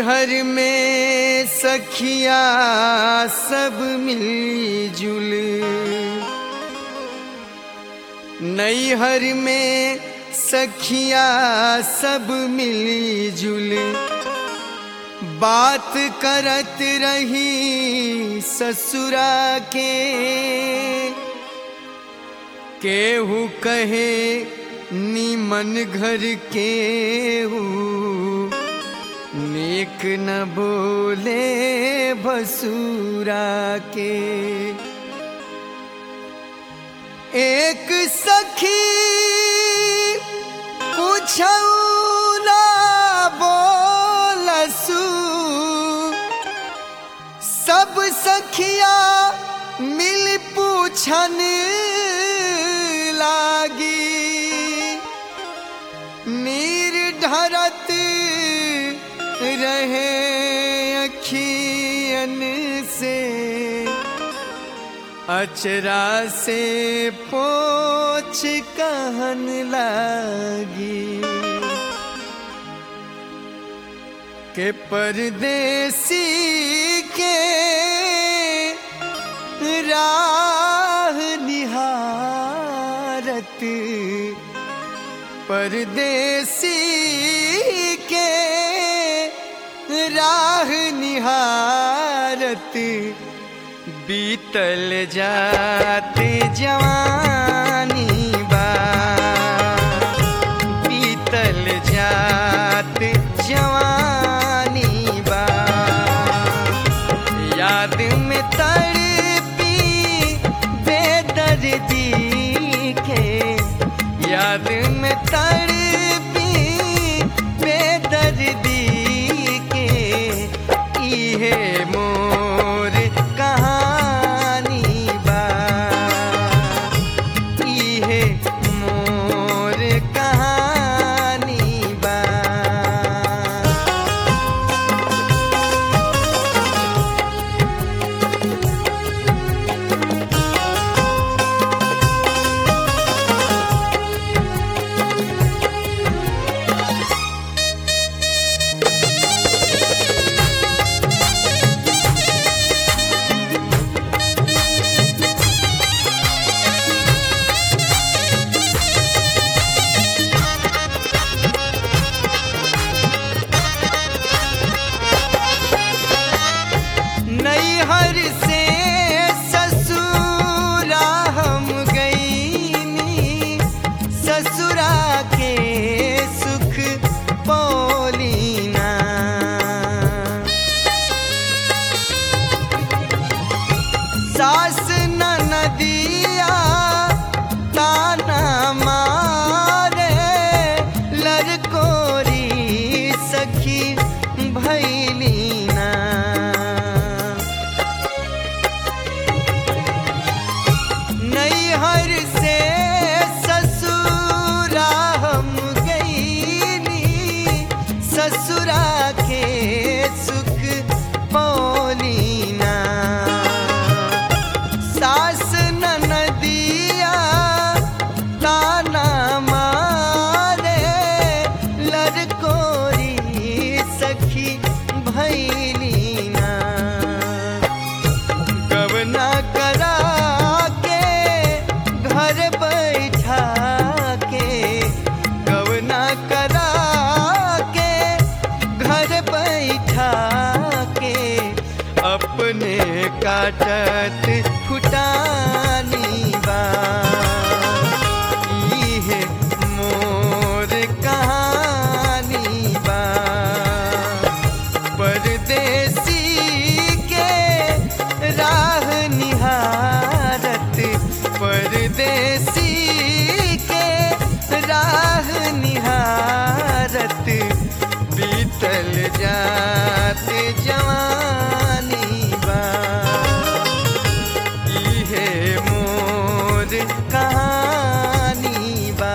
नैहर में सखिया सब मिलजुल नैहर में सखिया सब मिलजुल बात करत रही ससुरा के केहू कहे नीमन घर केहू नेक न बोले भसुरा के एक सखी पूछौला बोलसू सब सखिया मिल पूछन लागी नीर ढरत रहे अखियन से अचरा से पोछ कहन लागी के परदेसी के राह निहारत परदेसी के राह निहारत बीतल जाते जवानी बा बीतल जाते जवानी बा याद में तड़पी बेदर्दी के याद में तड़पी बेदर्दी के इहे मोर कहानी बा इहे मोर कहानी बा नैहर से ससुरा हम गईनी ससुरा के सुख पौलीना सास नदिया ताना मारे लड़कोरी सखी भैलीना नैहर से ससुरा हम गईनी ससुरा के सुख पौलीना सास नदिया ताना मारे लड़कोरी सखी भैलीना कवना करा के घर बैठा के कवना करा के घर बैठा के अपने काटत फुटानी बा इहे मोर कहानी बा परदेसी के राह निहारत परदेसी के राह निहारत बीतल जाते जवानी बा इहे मोर कहानी बा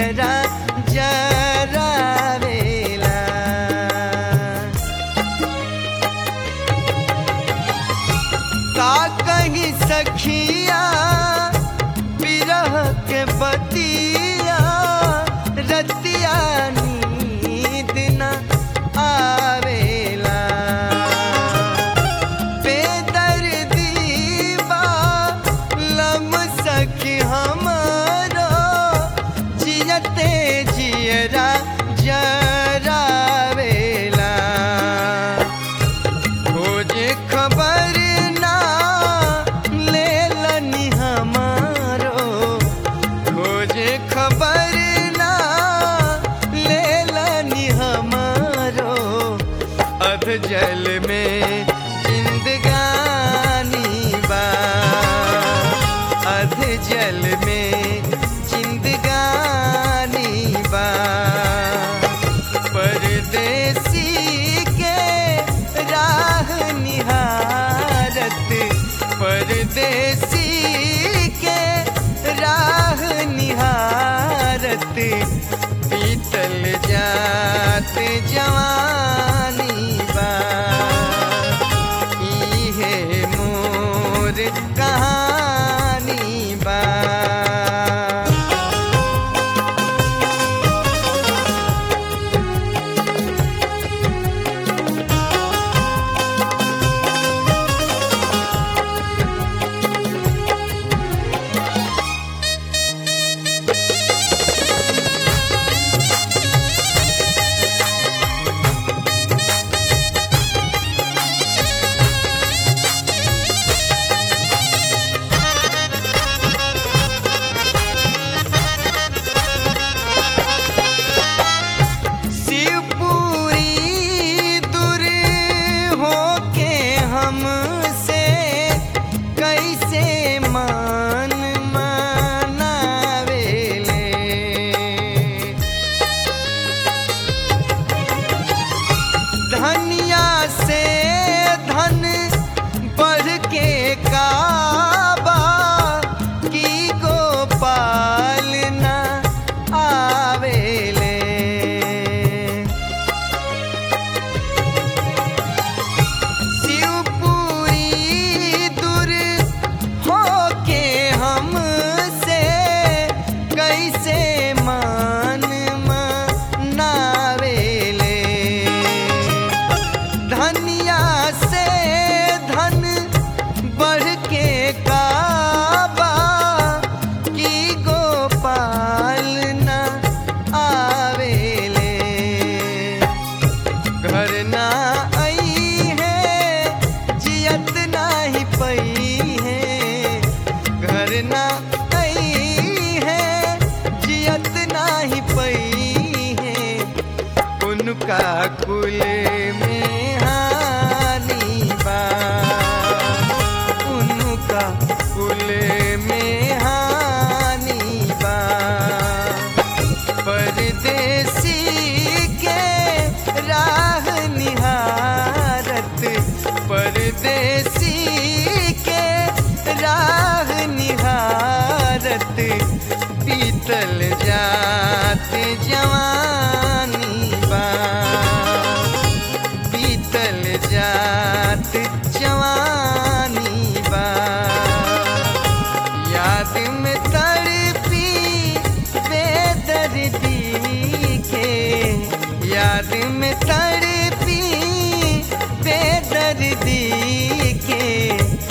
जियरा जरावेला का कहीं सखिया बिरह के बतिया रतिया नींद न आवेला बेदर्दी बा लम सखी हमारा जियते जियरा जरावेला खोजे खबर ना लेलनी हमारो खोजे खबर ना लेलनी हमारो अध जल में जिंदगानी बा अध जल में जिंदगानी बा परदेसी के राह निहारत परदेसी के राह निहारत पीतल जात जवानी बा इहे मोर कहानी बा शिवपुरी दूर होके हमसे कैसे मान मनावेले धनिया से धन बढ़ के काबा की गोपाल न आवेले शिवपुरी दूर होके हमसे कैसे मान मनावेले धनिया से धन बढ़ के काबा की गोपाल न आवेले घर ना आई है जियत नाही पई है घर ना आई है जियत नाही पई है उनका कुल में हानि बा उनका कुल में हानि बा परदेसी के राह निहारत परदेसी के राह निहारत पीतल जात जवानी बा पीतल जात जवानी बा याद में तड़पी बेदर्दी के याद में तड़पी बेदर्दी के